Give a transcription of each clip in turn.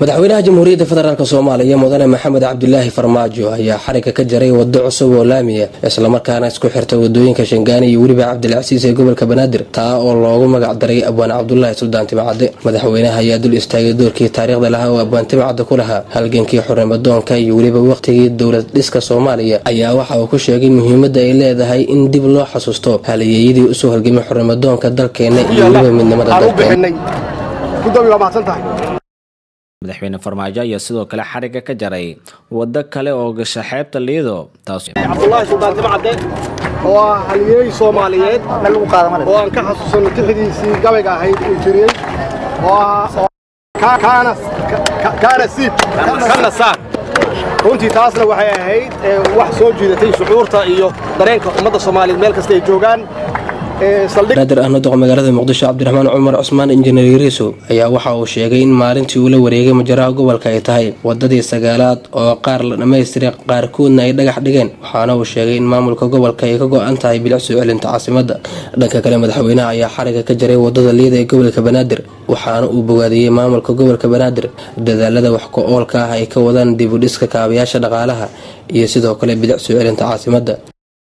madaxweynaha jamhuuriyadda federaalk soomaaliya mudane maxamed cabdilaahi farmaajo ayaa xariga ka jaray wado cusub oo laamiya islamarkaana isku xirta wadooyinka shangaani iyo weliba cabdilcasiis ee gobolka banaadir taa oo loogu magac daray abwaan cabdulaahi suldaan timcadde madaxweynaha ayaa dul istaagay doorkii taariikhda lahaa oo abwaan timcadde ku lahaa halgankii xurnimadoonka iyo weliba waqtigii dowlad dhiska soomaaliya ayaa waxa uu ku sheegay muhiimadda ay leedahay in dib loo xasuusto haliyeeyadii usoo halgamay xurnimadoonka dalkeena iyo weliba midnimada dalkeena madaxweyne farmaajo ayaa sidoo kale xariga ka jaray waddo kale oo gasha xeebta liido cabdulaahi suldaan timcadde oo ah halyeey soomaaliyeed oo aan ka xasuusanno tixdiisii gabayga ahayd uu jiriyey oo kaana siib kana saar runtii taasna waxay ahayd wax soo jiidatay shucuurta iyo dareenka ummadda soomaaliyeed meel kasta ay joogaan banaadir ahna doq magaalada muqdisho cabdiraxmaan cumar cusmaan injineer yariisow ayaa waxa uu sheegay in maalintii uu la wareegay majaraha gobolka ay tahay wadadii sagaalaad oo qaar la dhammaystiray qaarkoodna ay dhagax dhigeen waxaana uu sheegay in maamulka gobolka ay ka go-an tahay bilic soo celinta caasimada dhanka kale madaxweynaha ayaa xariga ka jaray wadada liida ee gobolka banaadir waxaana uu bogaadiyey maamulka gobolka banaadir dadaalada wax ku-oolka ah ay ka wadaan dibudhiska kaabayaasha dhaqaalaha iyo sidoo kale bilic soo celinta caasimada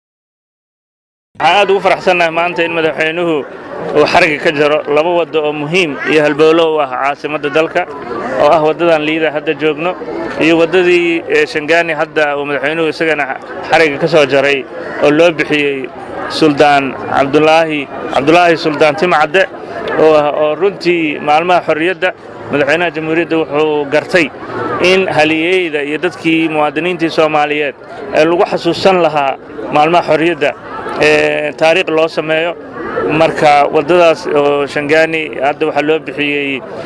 waxaan aad ugu faraxsannahay maanta in madaxweynuhu uu xariga ka jaro laba waddo oo muhiim iyo halbowlo u ah caasimadda dalka oo ah waddadan liida hadda joogno iyo waddadii shangaani hadda uu madaxweynuhu isagana xariga ka soo jaray oo loo bixiyey suldaan cabdulaahi cabdulaahi suldaan timcadde oo ah oo runtii maalmaha xorriyadda madaxweynaha jamhuuriyadda wuxuu gartay in haliyeyda iyo dadkii muwaadiniintii soomaaliyeed ee lagu xasuusan lahaa maalmaha xorriyadda taariikh loo sameeyo marka waddadaas oo shangaani hadda waxaa loo bixiyey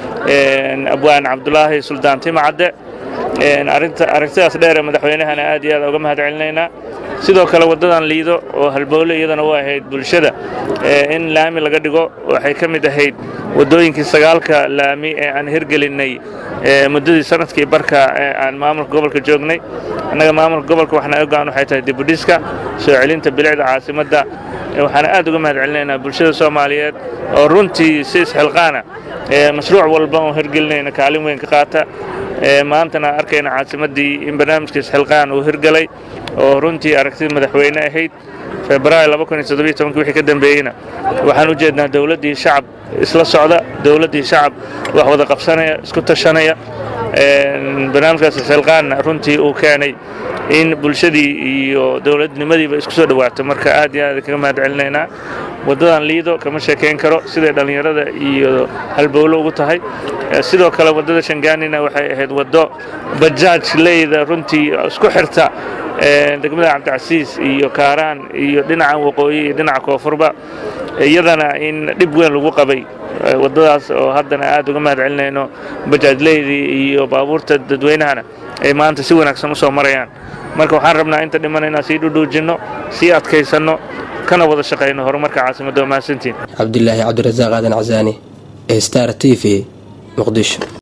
abwaan cabdulaahi suldaan timcadde aragtidaas dheer ee madaxweynahana aad iyo aad uga mahad celinaynaa sidoo kale waddadan liido oo halbowle iyadana u ahayd bulshada in laami laga dhigo waxay ka mid ahayd waddooyinkii sagaalka laami ee aan hirgelinnay muddadii sanadkii barka ee aan maamulka gobolka joognay annaga maamulka gobolka waxna ogaan waxay tahay dibudhiska soo celinta bilicda caasimadda waxaana aad uga mahad celinaynaa bulshada soomaaliyeed oo runtii si isxilqaana mashruuc walba oo hirgelinayna kaalin weyn ka qaata maantana arkayna caasimaddii in barnaamijka isxilqaan uu hirgelay oo runtii aragtida madaxweyne ahayd febraayo wixii ka dambeeyeyna waxaan u jeednaa dowladdii shacab isla socda dowladdii shacab wax wada qabsanaya isku tashanaya barnaamijkaas isxilqaanna runtii uu keenay in bulshadii iyo dowladnimadiiba isku soo dhowaato marka aad iyo aad kaga mahad celinaynaa waddadan liido kama sheekayn karo siday dhallinyarada iyo halbowlo ugu tahay sidoo kale waddada shangaanina waxay ahayd waddo bajaaj leyda runtii isku xirta degmada cabdicasiis iyo kaaraan iyo dhinacan waqooyi iyo dhinaca koonfurba iyadana in dhib weyn lagu qabay waddadaas oo haddana aad uga mahad celinayno bajaajleydii iyo baabuurta dadweynahana ay maanta si wanaagsan u soo marayaan marka waxaan rabnaa inta dhiman inaan sii dhudhuujinno sii adkaysanno kana wada shaqayno horumarka caasimadda waa mahadsantiin cabdilaahi cabdirasaaq aadan casaani star t v muqdisho